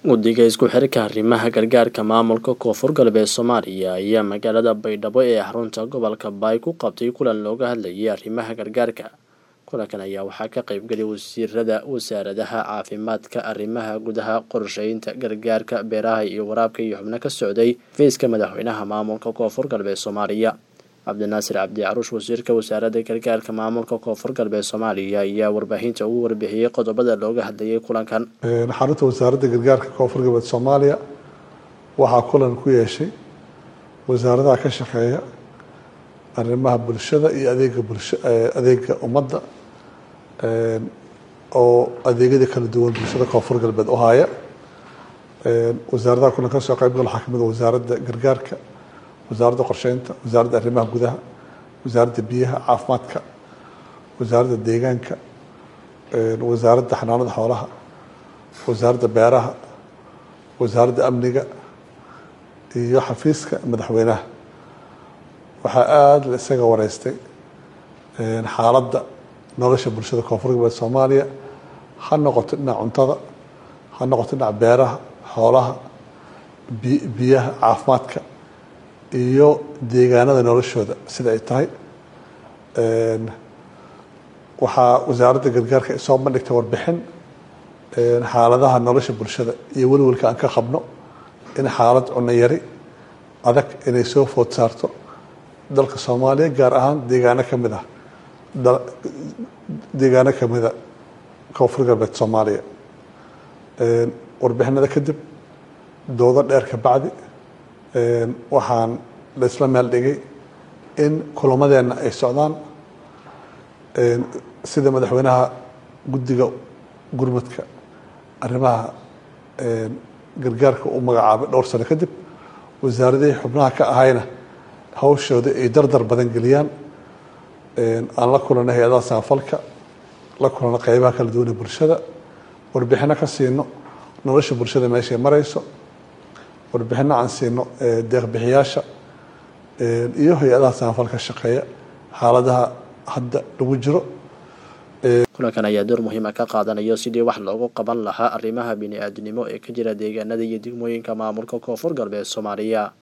guddiga isku xirka arrimaha gargaarka maamulka koonfur galbeed soomaaliya ayaa magaalada baydhabo ee xarunta gobolka baay ku qabtay kulan looga hadlayay arrimaha gargaarka kulankan ayaa waxaa ka qaybgeliyay wasiirada wasaaradaha caafimaadka arrimaha gudaha qorsheynta gargaarka beeraha iyo waraabka iyo xubno ka socday feyska madaxweynaha maamulka koonfur galbeed soomaaliya cabdinaasir cabdi caruush wasiirka wasaaradda gargaarka maamulka koonfur galbeed soomaaliya ayaa warbaahinta ugu warbixiyey qodobada looga hadlayay kulankan xarunta wasaaradda gargaarka koonfur galbeed soomaaliya waxaa kulan ku yeeshay wasaaradaha ka shaqeeya arrimaha bulshada iyo adeega bulsha adeega ummadda oo adeegyada kala duwan bulshada koonfur galbeed u haya wasaaradaha kulan ka soo qayb gal waxaa kamid a wasaaradda gargaarka wasaaradda qorsheynta wasaaradda arrimaha gudaha wasaaradda biyaha caafimaadka wasaaradda deegaanka wasaaradda xanaanada xoolaha wasaaradda beeraha wasaaradda amniga iyo xafiiska madaxweynaha waxaa aada la isaga wareystay xaaladda nolosha bulshada koonfur galbeed soomaaliya ha noqoto dhinaca cuntada ha noqoto dhinaca beeraha xoolaha biyaha caafimaadka iyo deegaanada noloshooda sida ay tahay waxaa wasaaradda gargaarka soo bandhigtay warbixin xaaladaha nolosha bulshada iyo welwelka aan ka qabno in xaalad cunno yari adag inay soo food saarto dalka soomaaliya gaar ahaan deegaano ka mid ah deegaano ka mida koonfur galbeed soomaaliya warbixinada kadib doodo dheer ka bacdi waxaan la isla meel dhigay in kulamadeenna ay socdaan sida madaxweynaha guddiga gurmadka arrimaha gargaarka u magacaabay dhowr sano kadib wasaaradihii xubnaha ka ahayna hawshooda ay dardar badan geliyaan aan la kulanay hay-adaha samafalka la kulano qeybaha kala duwan ee bulshada warbixino ka siino nolosha bulshada meeshay marayso warbixino aan siino deeqbixiyaasha iyo hay-adaha samafalka shaqeeya xaaladaha hadda lagu jiro kulankan ayaa door muhiima ka qaadanayo sidii wax loogu qaban lahaa arrimaha bini-aadinimo ee ka jira deegaanada iyo degmooyinka maamulka koonfur galbeed soomaaliya